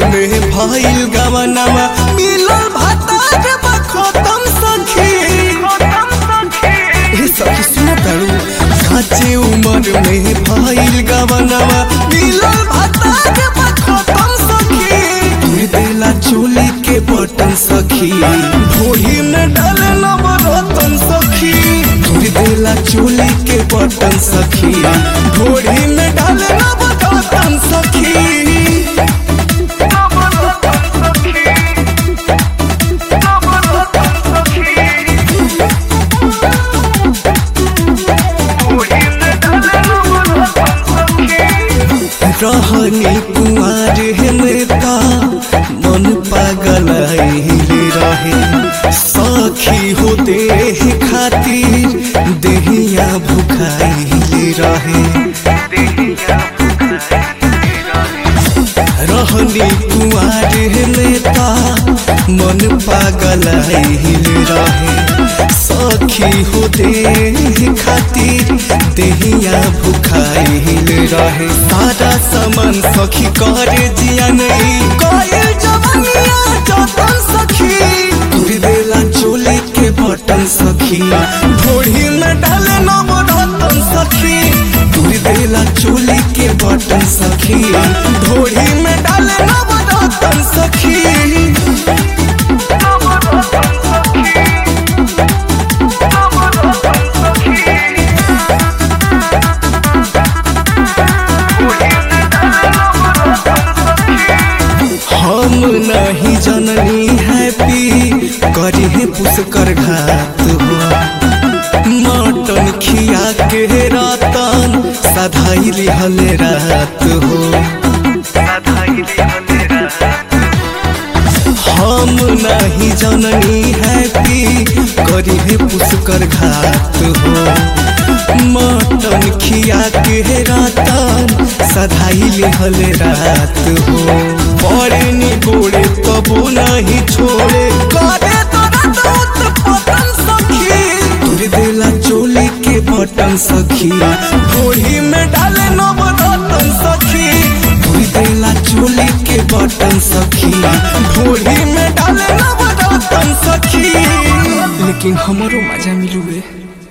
में भइल गवनवा मिलल भतार बखतम सखी ए सखी सुन तारू काचे उमर में भइल गवनवा मिलल भतार बखतम सखी तुर देला चोली के बटन सखी भोरी में डाले नवरतन सखी तुर देला चोली के बटन सखी भोरी में डाले नवरतन सखी रहनी कुआर हेमता मन पागल रहे सखी हो देह खातिर देहिया भुखाइल रहे रहनी कुआर हेमता मन पागल रहे सखी हो देह खातिर देहिया भुखाइल रहे सारा सामान सखी करे जिया नहीं कइल जवनिया जतन सखी तुर देला चोली के बटन सखी भोड़ी में डाले नवरतन सखी तुर देला चोली के बटन सखी भोड़ी में डाले नवरतन सखी हम नहीं जननी हैप्पी करी है पुष्कर घात हो मटन खिया के रातन सधाई लिहल रात हो हम नहीं जननी हैप्पी करी है पुष्कर घात हो मटन खिया के रातन सधाई लिहल रात हो बड़े नी गोड़े तबो नहीं छोड़े करे तोरा दूत पतन सखी तुर देला चोली के बटन सखी भोड़ी में डाले नवरतन सखी तुर देला चोली के बटन सखी भोड़ी में डाले नवरतन सखी लेकिन हमरो मजा मिलू रे